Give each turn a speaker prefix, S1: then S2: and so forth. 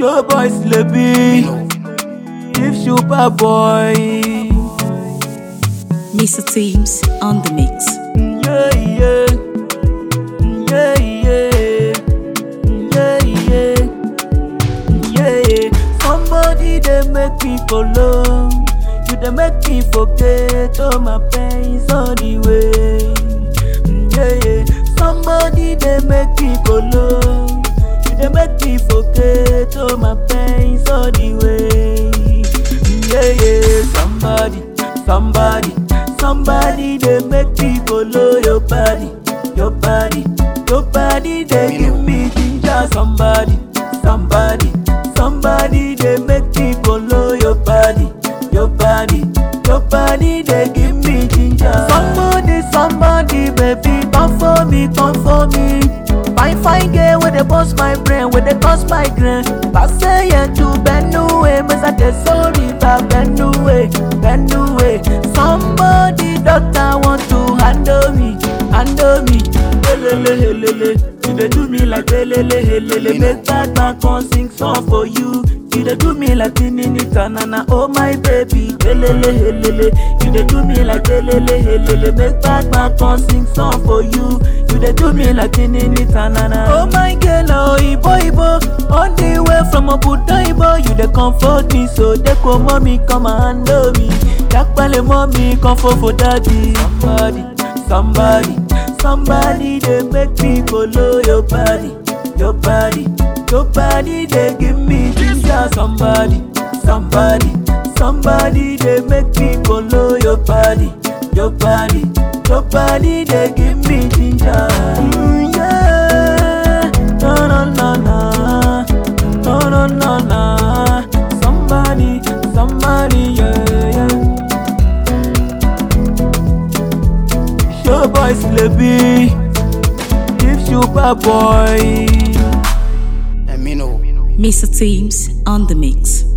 S1: Show boys Lebi, if super boy.
S2: Mr. Teams on the mix.
S1: Yeah, yeah, yeah, yeah, yeah, yeah, yeah, yeah. Somebody they make me follow. You they make me forget all my pains on the way. Yeah, yeah. Somebody they make me follow. You they make me forget all my pains on the way. Yeah, yeah. Somebody, somebody, somebody they make me follow your body, your body, your body. They give me ginger. Somebody, somebody, somebody they make me follow your body, your body, your body. They give me ginger. Somebody, somebody, baby, come for me, come for me. Fine, fine girl, where they bust my brain, where they cause my grain. Pass yeah to Benue, but I tell sorry, but Benue, Benue. Somebody, doctor, want to handle me, handle me. Helele, helele, you dey do me like helele, helele. Make that man come sing song for you. You dey do me like tinini tanana, oh my baby. Helele, helele, you dey do me like helele, helele. Make that man come sing song for you. You dey do me like tinini tanana. Oh my girl, oh ibo ibo, on the way from Obuda ibo, you dey comfort me, so dey come mommy come and handle me. Yakpale mommy come for for daddy. Somebody, somebody, somebody dey make me follow your body, your body, your body dey give me ginger. Somebody, somebody, somebody dey make me follow your body, your body, your body dey give me ginger. Mm, yeah, no no no no, no no no no. Somebody, somebody, yeah yeah. Show boys Lebi, if super boy.
S3: Amino.
S2: Mr. Teams on the mix.